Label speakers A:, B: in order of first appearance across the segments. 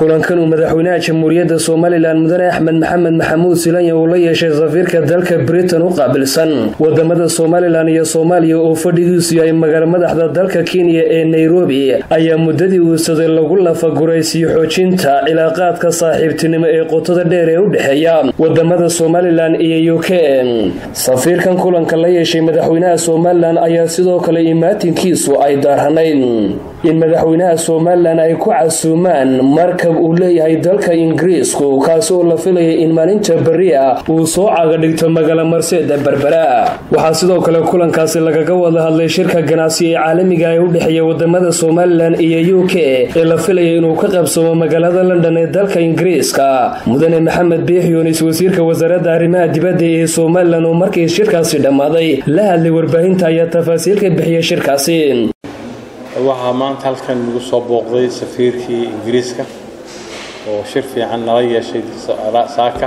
A: kulankan uu madaxweynaha jamhuuriyadda somalilan mudane axmed maxamed maxamuud silanya uu la yeeshay safiirka dalka britain u qaabilsan wadamada somalilan iyo soomaaliya oo fadhigiisu yahay magaalo madaxda dalka kenya ee nairobi ayaa muddadii uusaday lagu lafaguraysiyo xoojinta cilaaqaadka saaxiibtinimo ee qotada dheer ee u dhexeeya wadamada somalilan iyo u k safiirkan kulanka la yeeshay madaxweynaha somalilan ayaa sidoo kale imaatinkiisu ay daaranayd in madaxweynaha somalilan ay ku casuumaan markab uu leeyahay dalka ingiriisku kaasi oo la filayay in maalinta berri ah uu soo caga dhigto magaalo marseeda berbera waxaa sidoo kale kulankaasi lagaga wada hadlay shirka ganacsi ee caalamiga ee u dhexeeya wadamada somalilan iyo u k ee la filayay inuu ka qabsamo magaalada london ee dalka ingiriiska mudane maxamed biix yunis wasiirka wasaaradda arrimaha dibadda ee somalilan oo markii shirkaasi dhammaaday la hadlay warbaahinta ayaa tafaasiil ka bixiyay shirkaasi
B: waxaa maanta halkan nagu soo booqday safiirkii ingiriiska oo shir fiican nala yeeshay saaka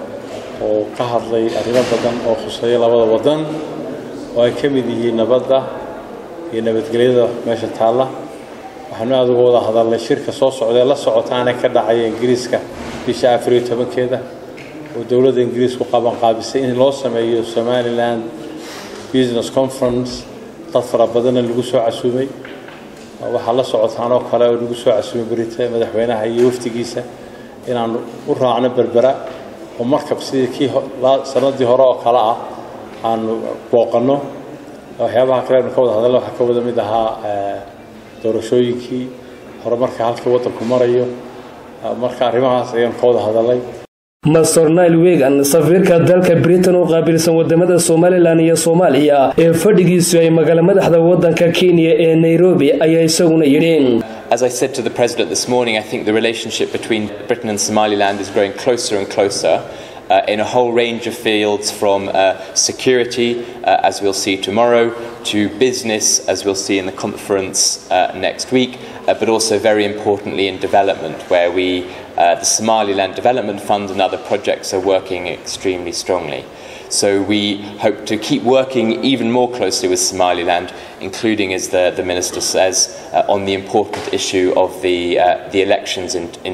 B: oo ka hadlay arrimo badan oo khuseeya labada wadan oo ay ka mid yihiin nabadda iyo nabadgelyada meesha taalla waxaanu aada uga wada hadalnay shirka soo socdaee la socotaana ka dhacaya ingiriiska bisha afariyo tobankeeda oo dowladda ingiriisku qabanqaabisay in loo sameeyo somaliland business conference dad fara badanna lagu soo casuumay waxaa la socotaan oo kale oo nagu soo casuumay berita madaxweynaha iyo waftigiisa inaan u raacno berbera oo markab sidii kii sanadii hore oo kale ah aanu booqanno waxyaabaha kale aynu ka wada hadalna waxaa ka wada mid ahaa doorashooyinkii horumarka halkii waddanku marayo marka arrimahaas ayaanu ka wada hadalnay
A: master nile wegan safiirka dalka britain u qaabilsan wadamada somalilan iyo soomaaliya ee fadhigiisu ay magaalo madaxda wadanka kenya ee nairobi ayaa isaguna yidhi
C: As I said to the President this morning, I think the relationship between Britain and Somaliland is growing closer and closer. Uh, in a whole range of fields from uh, security, uh, as we'll see tomorrow, to business, as we'll see in the conference next week, but also very importantly in development, where we, the Somaliland Development Fund and other projects are working extremely strongly. So we hope to keep working even more closely with Somaliland, including, as the, the Minister says, uh, on the important issue of the, uh, the elections in, in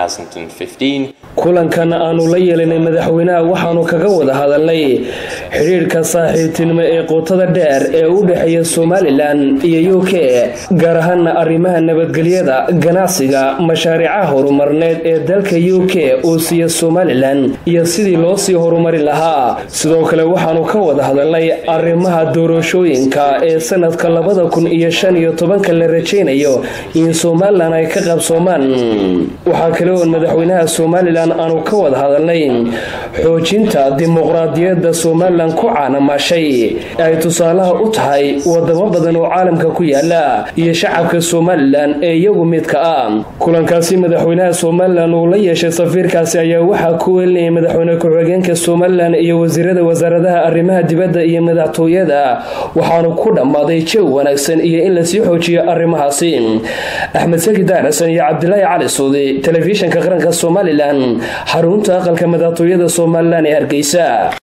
C: 2015.
A: kulankan aanu la yeelanay madaxweynaha waxaanu kaga wada hadalnay xidhiirhka saaxiibtinimo ee qootada dheer ee u dhexeeya somalilan iyo u k gaar ahaana arrimaha nabadgelyada ganacsiga mashaariicaha horumarneed ee dalka u k uu siiya somalilan iyo sidii loo sii horumarin lahaa sidoo kale waxaanu ka wada hadalnay arrimaha doorashooyinka ee sanadka labada kun iyo shan iyo tobanka la rajaynayo in somalilan ay ka qabsoomaan waxaa kale oon madaxweynaha somalilan aanu ka wada hadalnay xoojinta dimuqraadiyadda somalilan ku caanamaashay ay tusaalaha u tahay wadamo badan oo caalamka ku yaala iyo shacabka somalilan ee iyagu midka ah kulankaasi madaxweynaha somalilan uu la yeeshay safiirkaasi ayaa waxaa ku welinayay madaxweyne ku-xigeenka somalilan iyo wasiirada wasaaradaha arrimaha dibadda iyo madaxtooyada waxaanu ku dhammaaday jaw wanaagsan iyo in lasii xoojiyo arrimahaasi axmed saki daarasan iyo cabdilaahi cali suudi telefishinka qaranka somalilan xarunta aqalka madaxtooyada somalilan ee hargeysa